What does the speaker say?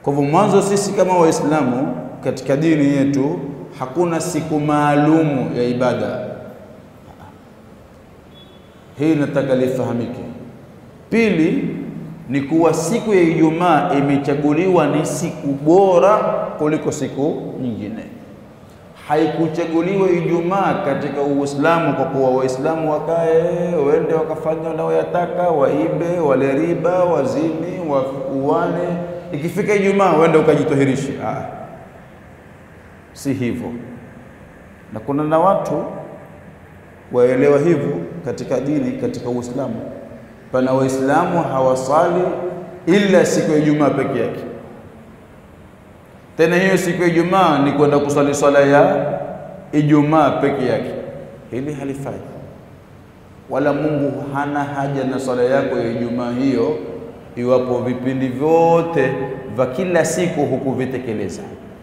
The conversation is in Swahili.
Kwa hivyo, mwanzo sisi kama Waislamu katika dini yetu hakuna siku maalumu ya ibada. Hii nataka lifahamike. Pili ni kuwa siku ya Ijumaa imechaguliwa ni siku bora kuliko siku nyingine. Haikuchaguliwa Ijumaa katika Uislamu kwa kuwa Waislamu wakae wende wakafanya wanaoyataka, waibe, wale riba, wazini, wauane. Ikifika Ijumaa wende ukajitohirishe. Ah, si hivyo. Na kuna na watu waelewa hivyo katika dini, katika Uislamu pana Waislamu hawasali ila siku ya Ijumaa peke yake. Tena hiyo siku ya Ijumaa ni kwenda kusali swala ya Ijumaa peke yake. Hili halifai, wala Mungu hana haja na swala yako ya Ijumaa hiyo, iwapo vipindi vyote vya kila siku hukuvitekeleza.